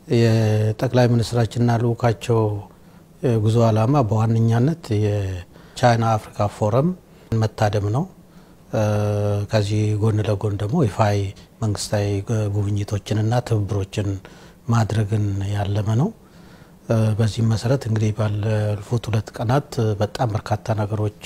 የጠቅላይ ሚኒስትራችንና ልኡካቸው ጉዞ ዓላማ በዋነኛነት የቻይና አፍሪካ ፎረም መታደም ነው። ከዚህ ጎን ለጎን ደግሞ ይፋዊ መንግስታዊ ጉብኝቶችንና ትብብሮችን ማድረግን ያለመ ነው። በዚህም መሰረት እንግዲህ ባለፉት ሁለት ቀናት በጣም በርካታ ነገሮች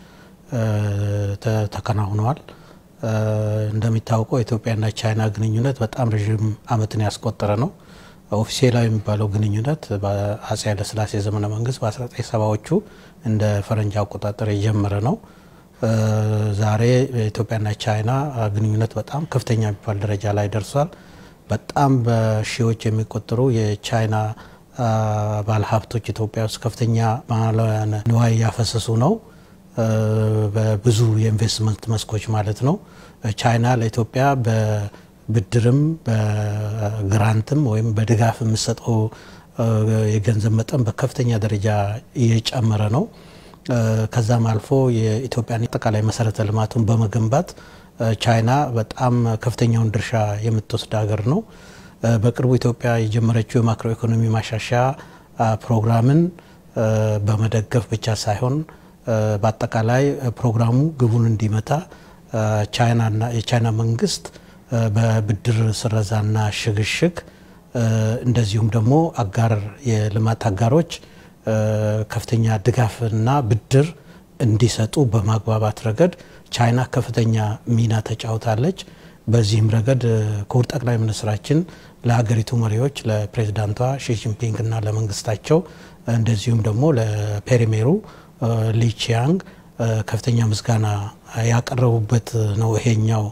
ተከናውነዋል። እንደሚታወቀው የኢትዮጵያና ቻይና ግንኙነት በጣም ረዥም ዓመትን ያስቆጠረ ነው። ኦፊሴላዊ የሚባለው ግንኙነት በአጼ ኃይለሥላሴ ዘመነ መንግስት በ1970ዎቹ እንደ ፈረንጅ አቆጣጠር የጀመረ ነው። ዛሬ ኢትዮጵያና ቻይና ግንኙነት በጣም ከፍተኛ የሚባል ደረጃ ላይ ደርሷል። በጣም በሺዎች የሚቆጠሩ የቻይና ባለሀብቶች ኢትዮጵያ ውስጥ ከፍተኛ ማለያን ንዋይ እያፈሰሱ ነው። በብዙ የኢንቨስትመንት መስኮች ማለት ነው። ቻይና ለኢትዮጵያ በብድርም በግራንትም ወይም በድጋፍ የምሰጠው የገንዘብ መጠን በከፍተኛ ደረጃ እየጨመረ ነው። ከዛም አልፎ የኢትዮጵያን አጠቃላይ መሰረተ ልማቱን በመገንባት ቻይና በጣም ከፍተኛውን ድርሻ የምትወስድ ሀገር ነው። በቅርቡ ኢትዮጵያ የጀመረችው የማክሮ ኢኮኖሚ ማሻሻያ ፕሮግራምን በመደገፍ ብቻ ሳይሆን በአጠቃላይ ፕሮግራሙ ግቡን እንዲመታ ቻይናና የቻይና መንግስት በብድር ስረዛና ሽግሽግ እንደዚሁም ደግሞ አጋር የልማት አጋሮች ከፍተኛ ድጋፍና ብድር እንዲሰጡ በማግባባት ረገድ ቻይና ከፍተኛ ሚና ተጫውታለች። በዚህም ረገድ ክቡር ጠቅላይ ሚኒስትራችን ለሀገሪቱ መሪዎች ለፕሬዚዳንቷ ሺጂንፒንግ እና ለመንግስታቸው እንደዚሁም ደግሞ ለፔሪሜሩ ሊቺያንግ ከፍተኛ ምስጋና ያቀረቡበት ነው። ይሄኛው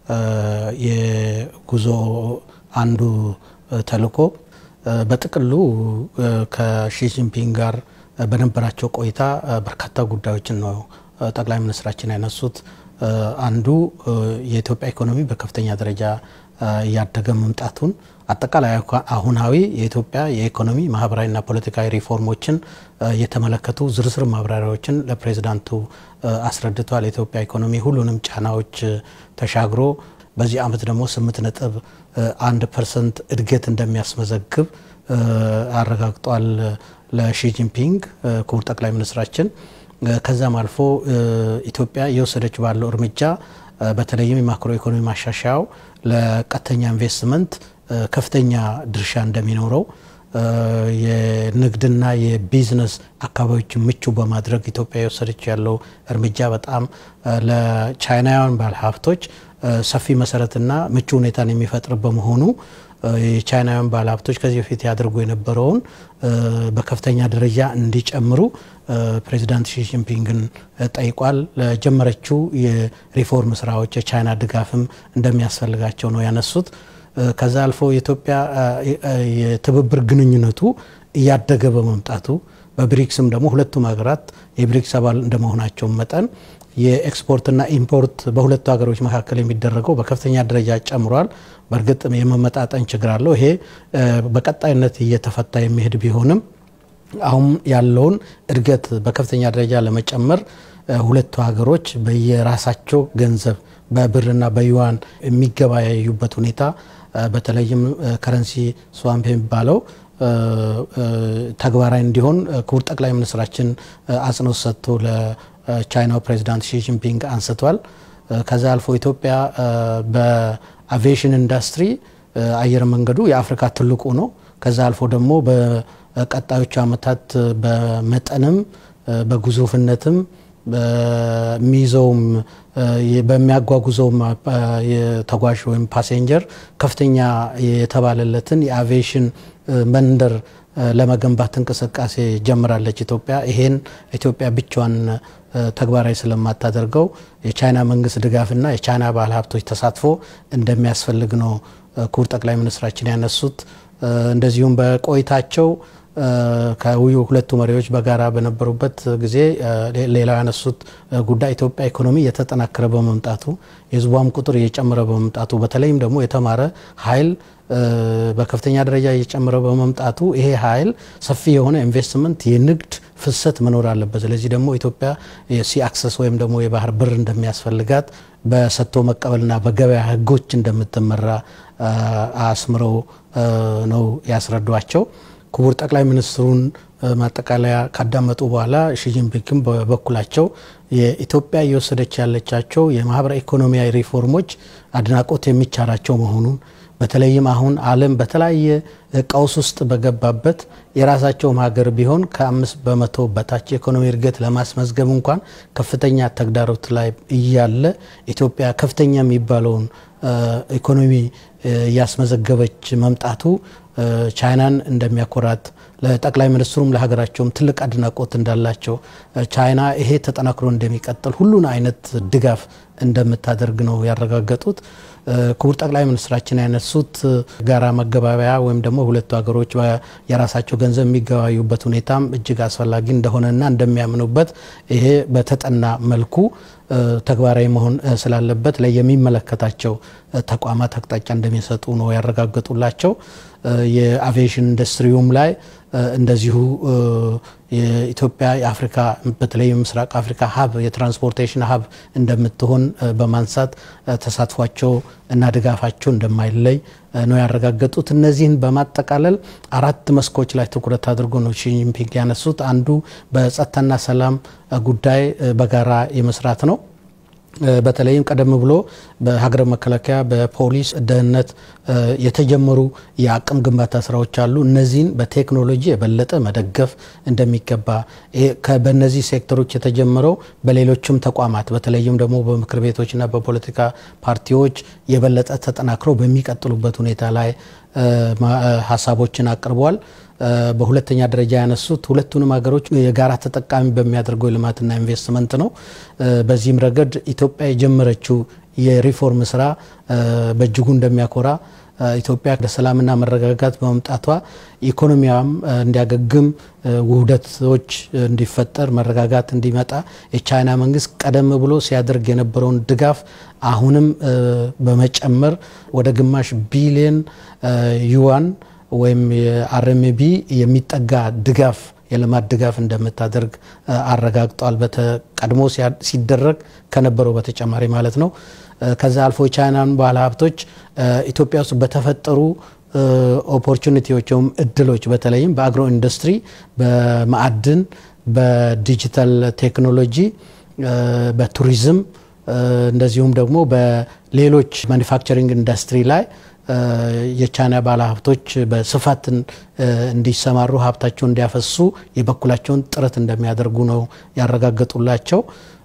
የጉዞ አንዱ ተልዕኮ በጥቅሉ ከሺጂንፒንግ ጋር በነበራቸው ቆይታ በርካታ ጉዳዮችን ነው ጠቅላይ ሚኒስትራችን ያነሱት። አንዱ የኢትዮጵያ ኢኮኖሚ በከፍተኛ ደረጃ እያደገ መምጣቱን አጠቃላይ አሁናዊ የኢትዮጵያ የኢኮኖሚ ማህበራዊና ፖለቲካዊ ሪፎርሞችን የተመለከቱ ዝርዝር ማብራሪያዎችን ለፕሬዚዳንቱ አስረድቷል። የኢትዮጵያ ኢኮኖሚ ሁሉንም ጫናዎች ተሻግሮ በዚህ ዓመት ደግሞ ስምንት ነጥብ አንድ ፐርሰንት እድገት እንደሚያስመዘግብ አረጋግጧል ለሺጂንፒንግ ክቡር ጠቅላይ ሚኒስትራችን። ከዛም አልፎ ኢትዮጵያ እየወሰደች ባለው እርምጃ በተለይም የማክሮ ኢኮኖሚ ማሻሻያው ለቀጥተኛ ኢንቨስትመንት ከፍተኛ ድርሻ እንደሚኖረው የንግድና የቢዝነስ አካባቢዎችን ምቹ በማድረግ ኢትዮጵያ የወሰደች ያለው እርምጃ በጣም ለቻይናውያን ባለሀብቶች ሰፊ መሰረትና ምቹ ሁኔታን የሚፈጥር በመሆኑ የቻይናውያን ባለሀብቶች ከዚህ በፊት ያደርጉ የነበረውን በከፍተኛ ደረጃ እንዲጨምሩ ፕሬዚዳንት ሺጂንፒንግን ጠይቋል። ለጀመረችው የሪፎርም ስራዎች የቻይና ድጋፍም እንደሚያስፈልጋቸው ነው ያነሱት። ከዛ አልፎ የኢትዮጵያ የትብብር ግንኙነቱ እያደገ በመምጣቱ በብሪክስም ደግሞ ሁለቱም ሀገራት የብሪክስ አባል እንደመሆናቸው መጠን የኤክስፖርትና ኢምፖርት በሁለቱ ሀገሮች መካከል የሚደረገው በከፍተኛ ደረጃ ጨምሯል። በእርግጥ የመመጣጠን ችግር አለው። ይሄ በቀጣይነት እየተፈታ የሚሄድ ቢሆንም አሁን ያለውን እድገት በከፍተኛ ደረጃ ለመጨመር ሁለቱ ሀገሮች በየራሳቸው ገንዘብ በብርና በዩዋን የሚገበያዩበት ሁኔታ በተለይም ከረንሲ ስዋምፕ የሚባለው ተግባራዊ እንዲሆን ክቡር ጠቅላይ ሚኒስትራችን አጽንኦት ሰጥቶ ለቻይናው ፕሬዚዳንት ሺጂንፒንግ አንስቷል። ከዛ አልፎ ኢትዮጵያ በአቪዬሽን ኢንዱስትሪ አየር መንገዱ የአፍሪካ ትልቁ ነው። ከዛ አልፎ ደግሞ በቀጣዮቹ ዓመታት በመጠንም በግዙፍነትም በሚይዘውም በሚያጓጉዘውም የተጓዥ ወይም ፓሴንጀር ከፍተኛ የተባለለትን የአቪዬሽን መንደር ለመገንባት እንቅስቃሴ ጀምራለች ኢትዮጵያ። ይሄን ኢትዮጵያ ብቻዋን ተግባራዊ ስለማታደርገው የቻይና መንግስት ድጋፍና የቻይና ባለሀብቶች ተሳትፎ እንደሚያስፈልግ ነው ክቡር ጠቅላይ ሚኒስትራችን ያነሱት። እንደዚሁም በቆይታቸው ከውዩ ሁለቱ መሪዎች በጋራ በነበሩበት ጊዜ ሌላው ያነሱት ጉዳይ ኢትዮጵያ ኢኮኖሚ እየተጠናከረ በመምጣቱ የሕዝቧም ቁጥር እየጨመረ በመምጣቱ በተለይም ደግሞ የተማረ ኃይል በከፍተኛ ደረጃ እየጨመረ በመምጣቱ ይሄ ኃይል ሰፊ የሆነ ኢንቨስትመንት የንግድ ፍሰት መኖር አለበት። ስለዚህ ደግሞ ኢትዮጵያ የሲ አክሰስ ወይም ደግሞ የባህር በር እንደሚያስፈልጋት በሰጥቶ መቀበልና በገበያ ሕጎች እንደምትመራ አስምረው ነው ያስረዷቸው። ክቡር ጠቅላይ ሚኒስትሩን ማጠቃለያ ካዳመጡ በኋላ ሺጂንፒንግም በበኩላቸው የኢትዮጵያ እየወሰደች ያለቻቸው የማህበራዊ ኢኮኖሚያዊ ሪፎርሞች አድናቆት የሚቻላቸው መሆኑን በተለይም አሁን ዓለም በተለያየ ቀውስ ውስጥ በገባበት የራሳቸውም ሀገር ቢሆን ከአምስት በመቶ በታች የኢኮኖሚ እድገት ለማስመዝገብ እንኳን ከፍተኛ ተግዳሮት ላይ እያለ ኢትዮጵያ ከፍተኛ የሚባለውን ኢኮኖሚ እያስመዘገበች መምጣቱ ቻይናን እንደሚያኮራት ለጠቅላይ ሚኒስትሩም ለሀገራቸውም ትልቅ አድናቆት እንዳላቸው ቻይና ይሄ ተጠናክሮ እንደሚቀጥል ሁሉን አይነት ድጋፍ እንደምታደርግ ነው ያረጋገጡት። ክቡር ጠቅላይ ሚኒስትራችን ያነሱት ጋራ መገባበያ ወይም ደግሞ ሁለቱ ሀገሮች የራሳቸው ገንዘብ የሚገባዩበት ሁኔታም እጅግ አስፈላጊ እንደሆነና እንደሚያምኑበት ይሄ በተጠና መልኩ ተግባራዊ መሆን ስላለበት ላይ የሚመለከታቸው ተቋማት አቅጣጫ እንደሚሰጡ ነው ያረጋገጡላቸው። የአቪዬሽን ኢንዱስትሪውም ላይ እንደዚሁ የኢትዮጵያ የአፍሪካ በተለይ ምስራቅ አፍሪካ ሀብ የትራንስፖርቴሽን ሀብ እንደምትሆን በማንሳት ተሳትፏቸው እና ድጋፋቸው እንደማይለይ ነው ያረጋገጡት። እነዚህን በማጠቃለል አራት መስኮች ላይ ትኩረት አድርጎ ነው ሺጂንፒንግ ያነሱት። አንዱ በጸጥታና ሰላም ጉዳይ በጋራ የመስራት ነው። በተለይም ቀደም ብሎ በሀገር መከላከያ፣ በፖሊስ፣ ደህንነት የተጀመሩ የአቅም ግንባታ ስራዎች አሉ። እነዚህን በቴክኖሎጂ የበለጠ መደገፍ እንደሚገባ በእነዚህ ሴክተሮች የተጀመረው በሌሎችም ተቋማት በተለይም ደግሞ በምክር ቤቶችና በፖለቲካ ፓርቲዎች የበለጠ ተጠናክረው በሚቀጥሉበት ሁኔታ ላይ ሀሳቦችን አቅርበዋል። በሁለተኛ ደረጃ ያነሱት ሁለቱንም ሀገሮች የጋራ ተጠቃሚ በሚያደርገው የልማትና ኢንቨስትመንት ነው። በዚህም ረገድ ኢትዮጵያ የጀመረችው የሪፎርም ስራ በእጅጉ እንደሚያኮራ ኢትዮጵያ ወደ ሰላምና መረጋጋት በመምጣቷ ኢኮኖሚያም እንዲያገግም ውህደቶች እንዲፈጠር መረጋጋት እንዲመጣ የቻይና መንግስት ቀደም ብሎ ሲያደርግ የነበረውን ድጋፍ አሁንም በመጨመር ወደ ግማሽ ቢሊየን ዩዋን ወይም የአርኤምቢ የሚጠጋ ድጋፍ የልማት ድጋፍ እንደምታደርግ አረጋግጧል። ቀድሞ ሲደረግ ከነበረው በተጨማሪ ማለት ነው። ከዛ አልፎ የቻይናን ባለ ሀብቶች ኢትዮጵያ ውስጥ በተፈጠሩ ኦፖርቹኒቲዎች ወይም እድሎች በተለይም በአግሮ ኢንዱስትሪ፣ በማዕድን፣ በዲጂታል ቴክኖሎጂ፣ በቱሪዝም እንደዚሁም ደግሞ በሌሎች ማኒፋክቸሪንግ ኢንዱስትሪ ላይ የቻይና ባለሀብቶች በስፋት እንዲሰማሩ ሀብታቸውን እንዲያፈሱ የበኩላቸውን ጥረት እንደሚያደርጉ ነው ያረጋገጡላቸው።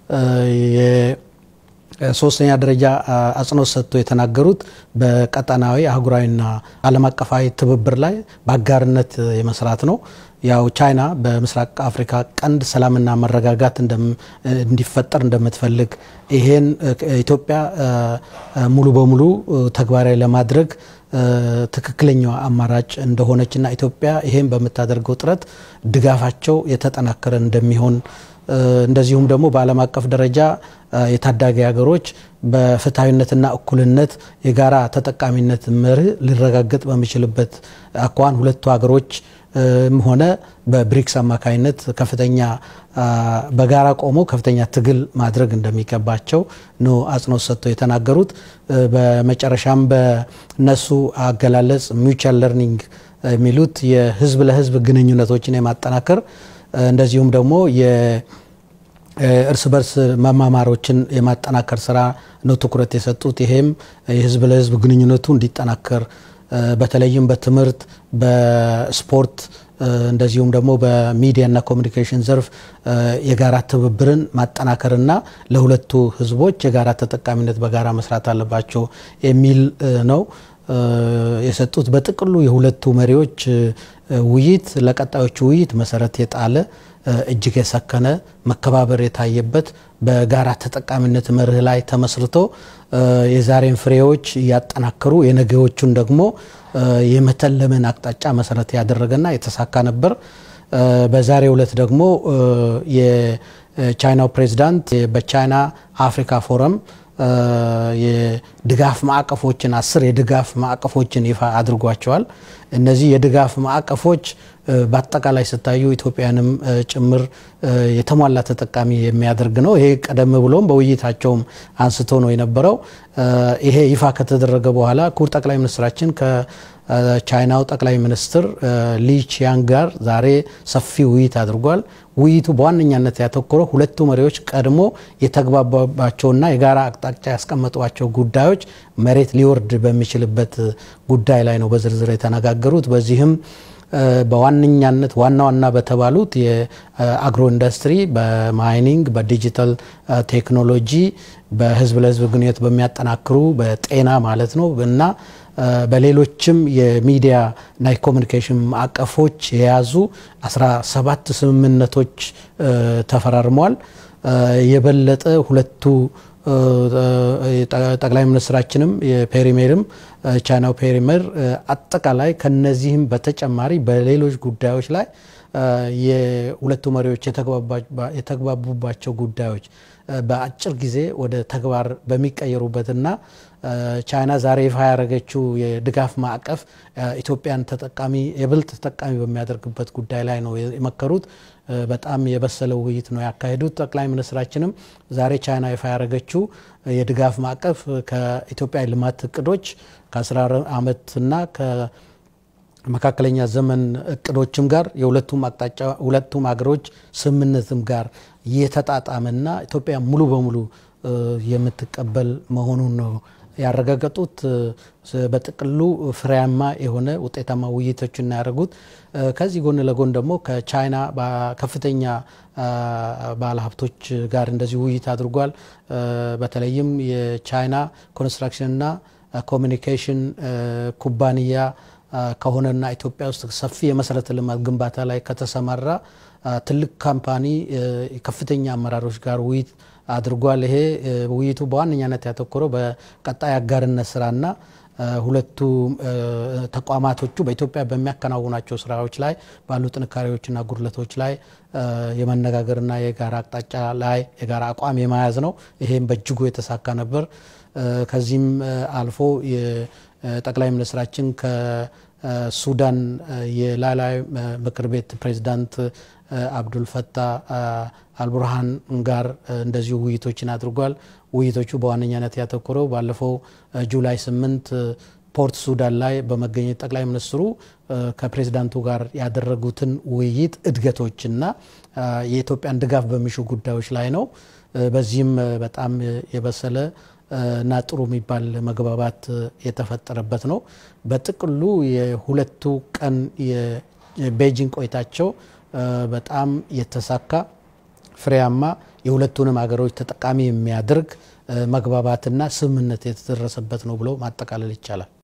ሶስተኛ ደረጃ አጽንኦት ሰጥቶ የተናገሩት በቀጠናዊ አህጉራዊና ዓለም አቀፋዊ ትብብር ላይ በአጋርነት የመስራት ነው። ያው ቻይና በምስራቅ አፍሪካ ቀንድ ሰላምና መረጋጋት እንዲፈጠር እንደምትፈልግ ይሄን ኢትዮጵያ ሙሉ በሙሉ ተግባራዊ ለማድረግ ትክክለኛው አማራጭ እንደሆነችና ኢትዮጵያ ይሄን በምታደርገው ጥረት ድጋፋቸው የተጠናከረ እንደሚሆን እንደዚሁም ደግሞ በዓለም አቀፍ ደረጃ የታዳጊ ሀገሮች በፍትሐዊነትና እኩልነት የጋራ ተጠቃሚነት መርህ ሊረጋገጥ በሚችልበት አኳኋን ሁለቱ ሀገሮች ሆነ በብሪክስ አማካኝነት ከፍተኛ በጋራ ቆሞ ከፍተኛ ትግል ማድረግ እንደሚገባቸው ነው አጽንኦት ሰጥተው የተናገሩት። በመጨረሻም በነሱ አገላለጽ ሚውቹዋል ለርኒንግ የሚሉት የህዝብ ለህዝብ ግንኙነቶችን የማጠናከር እንደዚሁም ደግሞ የእርስ በርስ መማማሮችን የማጠናከር ስራ ነው ትኩረት የሰጡት። ይሄም የህዝብ ለህዝብ ግንኙነቱ እንዲጠናከር በተለይም በትምህርት፣ በስፖርት እንደዚሁም ደግሞ በሚዲያና ኮሚኒኬሽን ዘርፍ የጋራ ትብብርን ማጠናከርና ለሁለቱ ህዝቦች የጋራ ተጠቃሚነት በጋራ መስራት አለባቸው የሚል ነው የሰጡት። በጥቅሉ የሁለቱ መሪዎች ውይይት ለቀጣዮቹ ውይይት መሰረት የጣለ እጅግ የሰከነ መከባበር የታየበት በጋራ ተጠቃሚነት መርህ ላይ ተመስርቶ የዛሬን ፍሬዎች እያጠናከሩ የነገዎቹን ደግሞ የመተለምን አቅጣጫ መሰረት ያደረገና የተሳካ ነበር። በዛሬው ዕለት ደግሞ የቻይናው ፕሬዚዳንት በቻይና አፍሪካ ፎረም የድጋፍ ማዕቀፎችን አስር የድጋፍ ማዕቀፎችን ይፋ አድርጓቸዋል። እነዚህ የድጋፍ ማዕቀፎች በአጠቃላይ ስታዩ ኢትዮጵያንም ጭምር የተሟላ ተጠቃሚ የሚያደርግ ነው። ይሄ ቀደም ብሎም በውይይታቸውም አንስቶ ነው የነበረው። ይሄ ይፋ ከተደረገ በኋላ ክቡር ጠቅላይ ሚኒስትራችን ከቻይናው ጠቅላይ ሚኒስትር ሊ ቺያንግ ጋር ዛሬ ሰፊ ውይይት አድርጓል። ውይይቱ በዋነኛነት ያተኮረው ሁለቱ መሪዎች ቀድሞ የተግባባባቸውና የጋራ አቅጣጫ ያስቀመጧቸው ጉዳዮች መሬት ሊወርድ በሚችልበት ጉዳይ ላይ ነው በዝርዝር የተነጋገሩት። በዚህም በዋነኛነት ዋና ዋና በተባሉት የአግሮ ኢንዱስትሪ፣ በማይኒንግ፣ በዲጂታል ቴክኖሎጂ፣ በህዝብ ለህዝብ ግንኙነት በሚያጠናክሩ በጤና ማለት ነው እና በሌሎችም የሚዲያ እና የኮሚኒኬሽን ማዕቀፎች የያዙ 17 ስምምነቶች ተፈራርመዋል። የበለጠ ሁለቱ ጠቅላይ ሚኒስትራችንም የፔሪሜርም ቻይናው ፔሪሜር አጠቃላይ ከነዚህም በተጨማሪ በሌሎች ጉዳዮች ላይ የሁለቱ መሪዎች የተግባቡባቸው ጉዳዮች በአጭር ጊዜ ወደ ተግባር በሚቀየሩበትና ቻይና ዛሬ ይፋ ያደረገችው የድጋፍ ማዕቀፍ ኢትዮጵያን ተጠቃሚ የብልጥ ተጠቃሚ በሚያደርግበት ጉዳይ ላይ ነው የመከሩት። በጣም የበሰለ ውይይት ነው ያካሄዱት። ጠቅላይ ሚኒስትራችንም ዛሬ ቻይና ይፋ ያደረገችው የድጋፍ ማዕቀፍ ከኢትዮጵያ ልማት እቅዶች ከ10 ዓመትና መካከለኛ ዘመን እቅዶችም ጋር የሁለቱም አቅጣጫ ሁለቱም ሀገሮች ስምምነትም ጋር የተጣጣመና ኢትዮጵያ ሙሉ በሙሉ የምትቀበል መሆኑን ነው ያረጋገጡት። በጥቅሉ ፍሬያማ የሆነ ውጤታማ ውይይቶችን ያደረጉት። ከዚህ ጎን ለጎን ደግሞ ከቻይና ከፍተኛ ባለሀብቶች ጋር እንደዚህ ውይይት አድርጓል። በተለይም የቻይና ኮንስትራክሽንና ኮሚኒኬሽን ኩባንያ ከሆነና ኢትዮጵያ ውስጥ ሰፊ የመሰረተ ልማት ግንባታ ላይ ከተሰማራ ትልቅ ካምፓኒ ከፍተኛ አመራሮች ጋር ውይይት አድርጓል። ይሄ ውይይቱ በዋነኛነት ያተኮረው በቀጣይ አጋርነት ስራና ሁለቱ ተቋማቶቹ በኢትዮጵያ በሚያከናውናቸው ስራዎች ላይ ባሉ ጥንካሬዎችና ጉድለቶች ላይ የመነጋገርና የጋራ አቅጣጫ ላይ የጋራ አቋም የመያዝ ነው። ይሄም በእጅጉ የተሳካ ነበር። ከዚህም አልፎ ጠቅላይ ሚኒስትራችን ከሱዳን የላዕላይ ምክር ቤት ፕሬዚዳንት አብዱልፈታህ አልቡርሃን ጋር እንደዚሁ ውይይቶችን አድርጓል። ውይይቶቹ በዋነኛነት ያተኮረው ባለፈው ጁላይ ስምንት ፖርት ሱዳን ላይ በመገኘት ጠቅላይ ሚኒስትሩ ከፕሬዚዳንቱ ጋር ያደረጉትን ውይይት እድገቶችና የኢትዮጵያን ድጋፍ በሚሹ ጉዳዮች ላይ ነው። በዚህም በጣም የበሰለ እና ጥሩ የሚባል መግባባት የተፈጠረበት ነው። በጥቅሉ የሁለቱ ቀን የቤጂንግ ቆይታቸው በጣም የተሳካ ፍሬያማ የሁለቱንም ሀገሮች ተጠቃሚ የሚያደርግ መግባባትና ስምምነት የተደረሰበት ነው ብሎ ማጠቃለል ይቻላል።